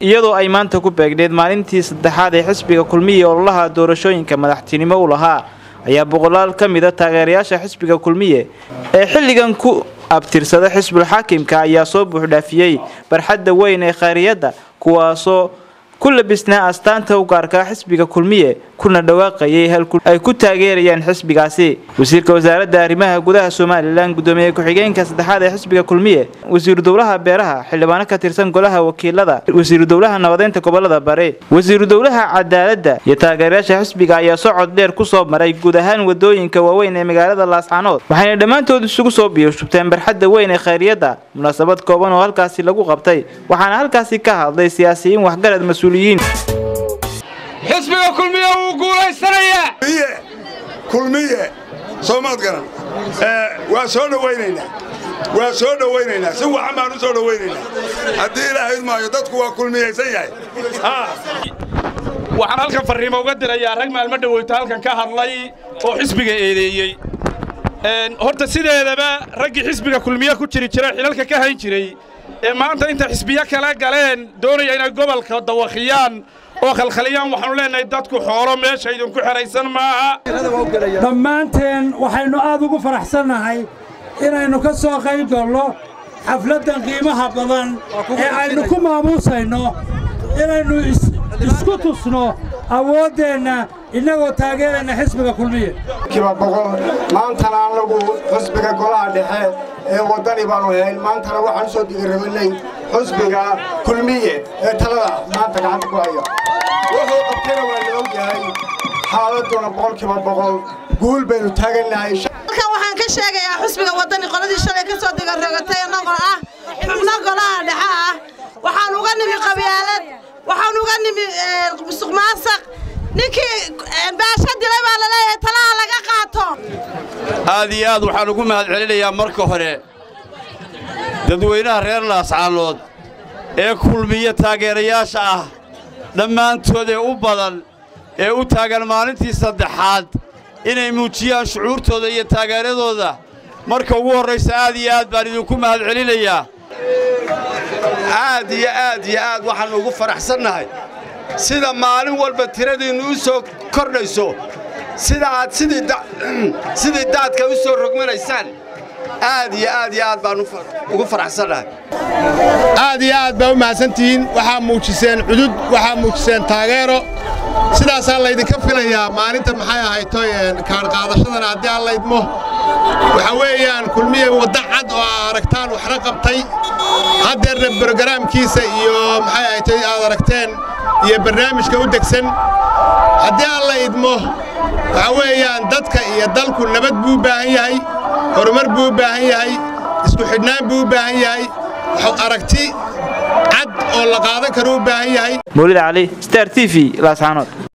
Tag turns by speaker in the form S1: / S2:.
S1: iyadoo ay maanta ku beegneed maalintii saddexaad ee xisbiga kulmiye ololaha doorashooyinka madaxtinimo u lahaa ayaa boqolaal ka mida taageerayaasha xisbiga kulmiye ee xilligan ku abtirsada xisbul xaakimka ayaa soo buuxdhaafiyey barxadda weyn ee khayriyadda kuwaasoo ku labisnaa astaanta u gaarkaa xisbiga kulmiye kuna dhawaaqayay halku ay ku taageerayaan xisbigaasi wasiirka wasaaradda arrimaha gudaha somalilan gudoomiye ku-xigeenka saddexaad ee xisbiga kulmiye wasiiru dowlaha beeraha xildhibaano ka tirsan golaha wakiilada wasiiru dowlaha nabadeynta gobolada bare wasiiru dowlaha cadaaladda iyo taageerayaasha xisbiga ayaa socod dheer kusoo maray guud ahaan wadooyinka waaweyn ee magaalada laascaanood waxayna dhammaantood isugu soo biyashubteen barxadda weyn ee khayriyadda munaasabad kooban oo halkaasi lagu qabtay waxaana halkaasi ka hadlay siyaasiyiin waxgarad mas-uuliyiin
S2: xisbiga kulmiye wuu guulaysanayaa
S3: kulmiye soomaad garan waa soo dhowaynaynaa waa soo dhowaynaynaa si wacan baan u soo dhowaynaynaa haddii ilaahayd maayo dadku waa kulmiyaysan yahay
S2: waxaan halkan farriimo uga dirayaa rag maalmo dhoweyta halkan ka hadlay oo xisbiga eedeeyey horta sideedaba raggii xisbiga kulmiye ku jiri jira xilalka ka hayn jiray ee maanta inta xisbiyo kala galeen doonaya inay gobolka dawakhiyaan oo khalkhaliyaan waxaanu leenahay dadku xoolo meesha idinku xidhaysan maaha
S4: dhammaanteen waxaynu aad ugu faraxsannahay inaynu ka soo qayb galno xafladdan qiimaha badan ee aynu ku maamuusayno inaynu isku tusno awooddeenna innagoo taageerayna xisbiga kulmiye
S5: kiba boqol maantana annagu xusbiga golaha dhexe ee waddani baannu hayn maantana waxaan usoo digirabinay xusbiga kulmiye ee talada maanta gacanta ku haya wuxuu qabtayna waa la og yahay xaaladduna boqolkiiba boqol guul baynu taagannahay
S6: halkan waxaan ka sheegayaa xusbiga waddani qoladii shalay ka soo digarogatay annagoo ah xubno golaha dhexe ah waxaan uga nimi qabyaalad waxaan uga nimi musuq maasaq ninkii baasha dilay baa laleeyahay talaha laga qaato
S7: aad iyo aad waxaan ugu mahad celinayaa marka hore dadweynaha reer laascaanood ee kulmiye taageerayaasha ah dhammaantood ee u badan ee u taagan maalintii saddexaad inay muujiyaan shucuurtooda iyo taageeradooda marka ugu horraysa aad iyo aad baan idinku mahad celinayaa
S8: aad iyo aad iyo aad waxaannu ugu faraxsannahay sida maalin walba tiradiinnu u soo kordhayso sida aad sidii daadka u soo rogmanaysaan aad iyo aad iyo aad baan ugu faraxsannahay
S9: aad iyo aad baa u mahadsantihiin waxaa muujiseen cudud waxaa muujiseen taageero sidaasaa laydinka filayaa maalinta maxay ahaytoy kaadhqaadashadana haddii aan laydmo waxa weeyaan kulmiye wadda cad oo aa aragtaan waxna qabtay haddeerna brogaraamkiisa iyo maxay ahaytoy aad aragteen iyo barnaamijka u degsan haddii aan la idmo waxa weeyaan dadka iyo dalku nabad buu u baahan yahay horumar buu u baahan yahay isku xidhnaan buu u baahan yahay aragti cad oo la qaadan karo u baahan yahay
S1: mawlid cali star t v laascaanood